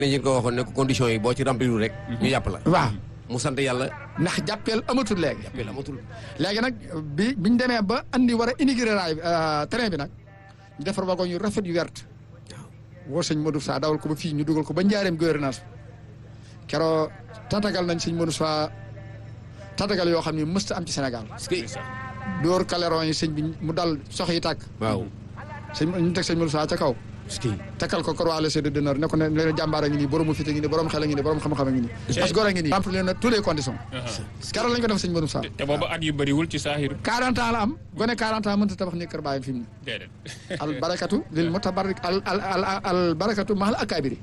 dañu ko waxoon ne ko condition yi boo ci remplir rek. ñu yàpp la. waaw mu sant yàlla ndax jàppeel amatul léegi. jàppee la amatul. léegi nag bi biñ demee ba andi war a inaugurer raay bi train bi nag ñu defar wagon yu rafet yu wert woo sëñ Modou Sa dawal ko ba fii ñu dugal ko ba njaareem gouvernance keroo tatagal nañ sëñ Modou Sa tatagal yoo xam ne mësta am ci Sénégal parce que dóor kaleron yi sëñ bi mu dal sox yi tàkk waaw. sëñ ñu teg sëñ Modou Sa ca kaw parce que takkal ko croix de d'honneur ne ko ne leen jàmbaar a ngi nii borom fit a ngi nii borom xel a ngi nii borom xam-xam a ngi nii parce que góor a ngi nii remplir na toutes les conditions keroog lañ ko def sëñ Modou Sa te booba at yu bëriwul ci saaxir 40 ans la am gone 40 ans mënta tabax ni kër baayam fi mu ne déedéet al barakatu lil mutabarrik al al al al barakatu mahal akabiri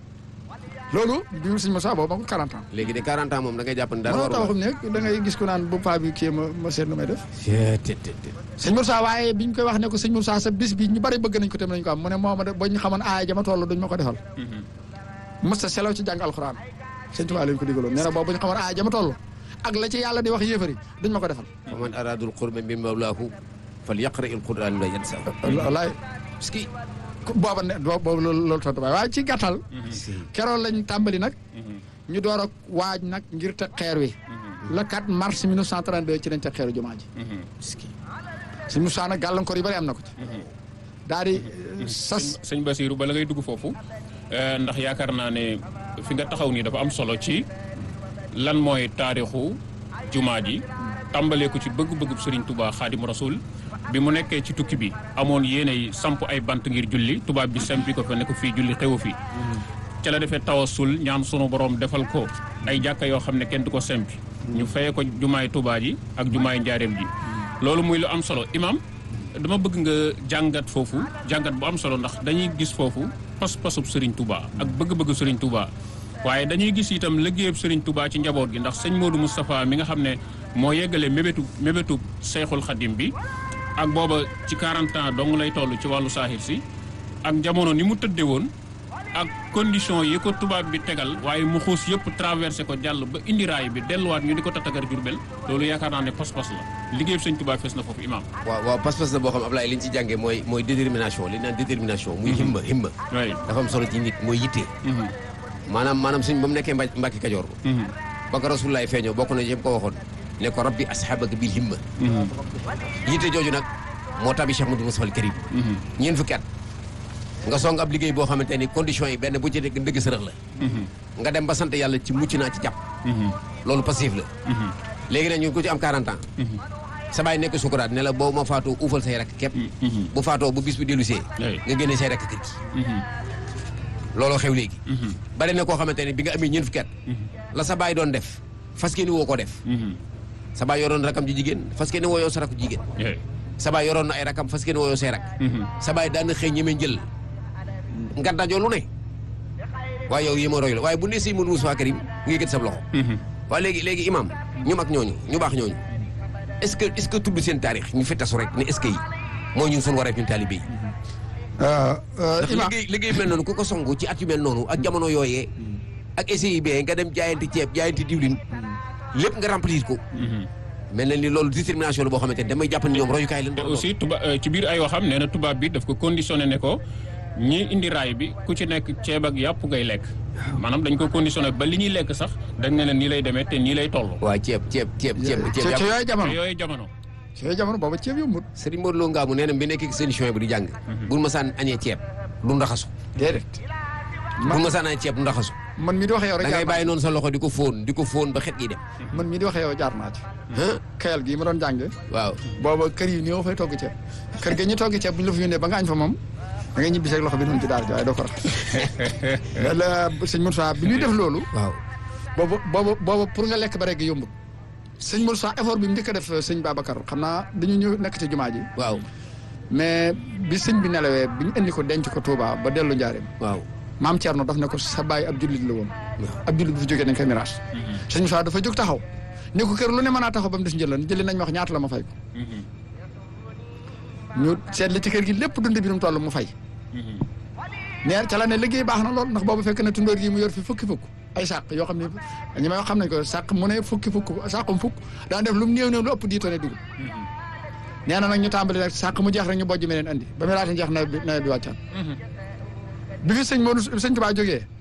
loolu bi mu sëñ Moussa boobu ma ko 40 ans. léegi de 40 ans moom da ngay jàpp ne dara mënoo warul tabaxum ne da ngay gis ko naan bu paa bi kii ma ma seet nu may def. la. te te te. sëñ Moussa waaye biñ koy wax ne ko sëñ Moussa sa bis bi ñu bari bëgg nañ ko tam nañ ko am mu ne moo ma de ba ñu xamoon aaya jama toll duñ ma ko defal. mës ta selaw ci jàng alxuraan sëñ Tuubaa lañ ko digaloon nee na boobu bu ñu xamoon aaya jama toll ak la ci yàlla di wax yéefari duñ ma ko defal. fa man araadul qurba min mawlaahu fal yaqra il quran la yansa. wallaay parce que. booba ne boobu loolu loolu tontu waaye ci gàttal. keroon lañ tàmbali nag. ñu door a waaj nag ngir teg xeer wi. le 4 mars 1932 ci lañ teg xeeru jumaa ji. parce que. sëñ Moussa nag gàllankoor yu bari am na ko ci. daal di sas. sëñ Basiru bala ngay dugg foofu eh, ndax yaakaar naa ne fi nga taxaw nii dafa am solo ci lan mooy taarixu jumaa ji tàmbalee ko ci bëgg-bëgg Serigne Touba Xaadim Rasul bi mu nekkee ci tukki bi amoon yéenay samp ay bant ngir julli tubaab bi sempi ko fa ne ko fii julli xewu fi ca la defee tawasul ñaan sunu borom defal ko ay jàkka yoo xam ne kenn du ko sempi ñu fayee ko jumaay Touba ji ak jumaay njaareem ji loolu muy lu am solo imam dama bëgg nga jàngat foofu jàngat bu am solo ndax dañuy gis foofu pas-pasub Serigne Touba ak bëgg-bëgg Serigne Touba waaye dañuy gis itam liggéeyub Serigne Touba ci njaboot gi ndax sëñ Modou Moustapha mi nga xam ne moo yeggale mébétu mébétu Seyxul Xadim bi ak booba ci 40 ans dong lay toll ci wàllu saaxir si ak jamono ni mu tëdde woon ak condition yi ko tubaab bi tegal waaye mu xuus yëpp traversé ko jàll ba indi raay bi delluwaat ñu di ko tatagar Jurbel loolu yaakaar naa ne pas-pas la liggéeyub sëñ Touba fees na foofu imam waaw waaw pas-pas la boo xam Ablaye li ñu ci jàngee mooy mooy détermination li ñu naan détermination. muy himma himma. oui dafa am solo ci nit mooy yitte. maanaam maanaam suñ ba mu nekkee Mba Mbacke Kajoor. ba ko Rasulullaay feeñoo bokk na yëpp ko waxoon. ne ko rabbi asxaabaka bil himma. yitte jooju nag moo tabi Cheikh Modou Moustapha al Karim. ñeent fukki at. nga song ab liggéey boo xamante ni conditions yi benn bu ci nekk ndëgg sërëx la. nga dem ba sant yàlla ci mucc naa ci jàpp. loolu passif la. léegi nag ñu ko ci am 40 ans. sa baay nekk sukuraat ne la boo ma faatoo uufal say rakk képp. bu faatoo bu bis bu dellu see. Oui. nga génne say rakk kër gi. looloo xew léegi. bari na koo xamante ne bi nga amee ñeent fukki at. la sa baay doon def fas yéene woo koo def. sa baay yoroon rakam ji jigéen fas yéene woo yow sa rakku jigéen. sa baay yoroon na ay rakam fas yéene woo yow say rak. sa baay daan na xëy ñeme njël. nga dajoo lu ne. waaye yow yi ma roy la waaye bu ne si Modou Moustapha Karim nga gët sa loxo. waaye léegi léegi imam ñu mag ñooñu ñu baax ñooñu est-ce que est-ce que tudd seen taarix ñu fettasu rek ne est-ce que yi mooy ñun suñu wareef ñun taalibe yi. ndax Imaam liggéey liggéey mel noonu ku ko songu ci at yu mel noonu ak jamono yooyee ak SIB nga dem jaayanti ceeb jaayanti diwlin lépp nga remplir ko. mel na ni loolu détermination la boo xamante ne damay jàpp ni ñoom royukaay lañ. te aussi tuba euh, ci biir ay waxam nee na tubaab bi daf ko conditionné ne ko ñii indi raay bi ku ci nekk ceeb ak yàpp ngay lekk maanaam dañ ko conditionné ba li ñuy lekk sax dañ ne leen nii lay demee te nii lay toll. waa ceeb ceeb ceeb ceeb ci ceeb ci yàpp. yooyu te jamono yooyu jamono. ci yooyu jamono booba ceeb yombut Serigne Modou Lo Ngaabu nee na bi nekk seen émission bi di jàng. bu ma saan añee ceeb du ndaxasu. déedéet bu ma saan añee ceeb du ndaxasu. man mii di waxee yow rek da jaar ngay naa bàyyi noonu sa loxo di ko fóon di ko fóon ba xet gi dem. ci man mii di waxee yow jaar naa ci ah kayal gii ma doon jànge waaw. booba kër yi néew fay togg ceeb kër ga ñu togg ceeb bu ñu la fa yónnee ba nga añ fa moom da ngay ñibbi seeg loxo bi noonu ci daara ji waaye doo ko rax la sëñ Moussa bi ñuy def loolu waaw. boobu boobu boobu pour nga lekk ba rek yombut sëñ Moussa effort bi mu njëkk a def sëñ Babacar xam naa dañu ñëw nekk ci jumaa ji waaw. mais bi sëñ bi nelawee bi ñu indi ko denc ko Touba ba dellu njaareem waaw. maam Thierno daf ne ko sa baay ab jullit la woon ab jullit bu fi jógee dañ koy miraas sëñ Moussa dafa jóg taxaw ne ko kër lu ne mën naa taxaw ba mu des njëlan jëli nañ ma wax ñaata la ma fay ko ñu seet li ci kër gi lépp dund bi nu mu toll mu fay neer ca la ne liggéey baax na lool ndax boobu fekk na tundóor yi mu yor fi fukki fukk ay sàq yoo xam ne ñi may wax xam nañ ko sàq mu ne fukki fukk sàqum fukk daan def lu mu néew néew lu ëpp dix tonnes dugub nee na nag ñu tàmbali rek sàq mu jeex rek ñu bojj meneen andi ba mu laata jeex nawet bi nawet bi wàccaat bi fi sëñ Modou sëñ Tuubaa jógee